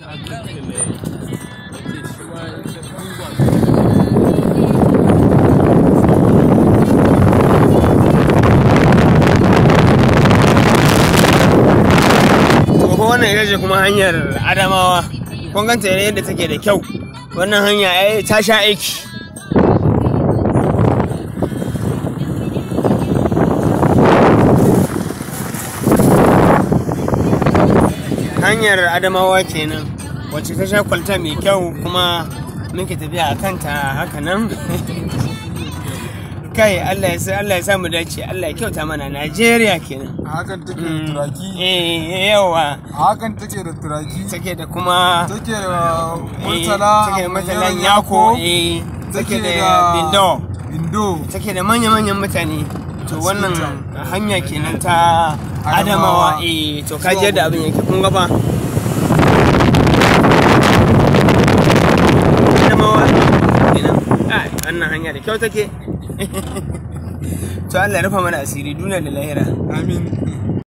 Gobe wannan ita ce kuma hanyar Adamawa. Kun ganta yadda take da kyau. Wannan hanya ai ta sha aiki. Hanyar Adamawa kenan wacce ta sha kwalta mai kyau kuma muke tafiya a kanta haka nan. Kai Allah ya sa Allah ya sa mu dace Allah ya kyauta mana Najeriya kenan. a hakan take da turaki Eh yawa a hakan take da turaki take da kuma take da eh, murtala take da murtalan Yaron yako eh take da bindo bindo take da manya-manyan mutane to wannan Sinta. hanya kenan ta adamawa Adamawa. eh to kaji yadda abin yake kun gaba adamawa kenan ai wannan hanya da kyau take to Allah ya rufa mana asiri duniya da lahira amin